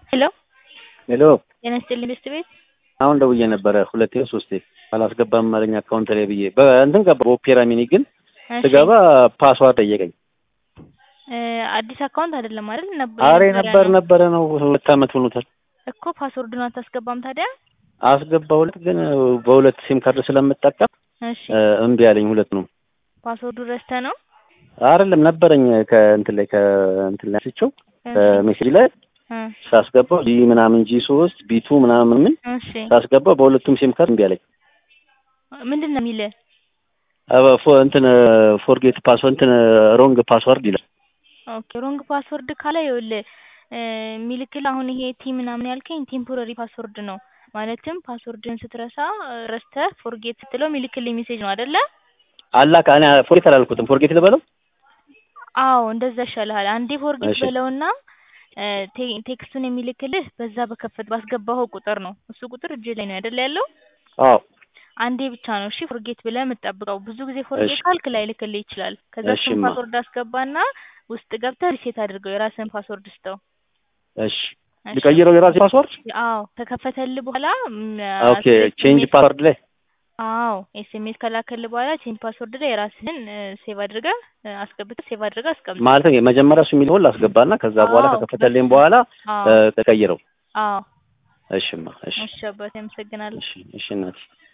ሄሎ ሄሎ ጤና ይስጥልኝ ቤስት ቤት አሁን ደውዬ ነበረ ሁለቴ ሶስቴ አላስገባም አለኝ አካውንት ላይ ብዬ በእንትን ገባ በኦፔራ ሚኒ ግን እሺ ስገባ ፓስዋርድ ጠየቀኝ። እ አዲስ አካውንት አይደለም አይደል? ነበር አሬ የነበረ ነበር ነው ነበረ ነው ሁለት አመት ሆኖታል። እኮ ፓስወርዱን አታስገባም ታዲያ? አስገባሁለት ግን በሁለት ሲም ካርድ ስለምጠቀም እሺ እ እምቢ አለኝ ሁለት ነው ፓስወርዱ ረስተህ ነው? አይደለም ነበረኝ ከእንትን ላይ ከእንትን ላይ ስቸው እሺ ከሜሴጅ ላይ እ ሳስገባው ጂ ምናምን ጂ ሶስት ቢቱ ምናምን ምን እሺ ሳስገባው በሁለቱም ሲም ካርድ እምቢ አለኝ። ምንድን ነው የሚልህ? አበ ፎ እንትን ፎርጌት ፓስወርድ እንትን ሮንግ ፓስወርድ ይላል። ኦኬ ሮንግ ፓስወርድ ካለ ይኸውልህ እ የሚልክልህ አሁን ይሄ ቲ ምናምን ያልከኝ ቴምፖረሪ ፓስወርድ ነው። ማለትም ፓስወርድን ስትረሳ እ ረስተህ ፎርጌት ስትለው የሚልክልኝ ሜሴጅ ነው አይደለ? አላካ እኔ ፎርጌት አላልኩትም። ፎርጌት ልበለው አዎ እንደዛ ይሻልሃል። አንዴ ፎርጌት እሺ በለውና እ ቴ- ቴክስቱን የሚልክልህ በዛ በከፈት ባስገባኸው ቁጥር ነው። እሱ ቁጥር እጅ ላይ ነው አይደለ ያለው? አዎ አንዴ ብቻ ነው እሺ ፎርጌት ብለህ የምትጠብቀው። ብዙ ጊዜ ፎርጌት እሺ ካልክ ላይልክልህ ይችላል። ከዛ እሱን እሺማ ፓስወርድ አስገባና ውስጥ ገብተህ ሪሴት አድርገው የራስህን ፓስወርድ ስጠው። እሺ እሺ ልቀይረው የራሴ ፓስወርድ አዎ ከከፈተልህ በኋላ ኦኬ ቼንጅ ኤስኤምኤስ ፓስወርድ ላይ አዎ ኤስኤምኤስ ከላከልህ በኋላ ቼንጅ ፓስወርድ ላይ የራስህን ሴቭ አድርገህ እ አስገብተህ ሴቭ አድርገህ አስቀምጥ። ማለት ነው መጀመሪያ እሱ የሚለውን ላስገባና ከዛ በኋላ አዎ ከከፈተልኝ በሱ በኋላ አዎ እ ተቀይረው አዎ እሺማ እሺ እሺ አባቴ አመሰግናለሁ። እሺ እሺ እናቴ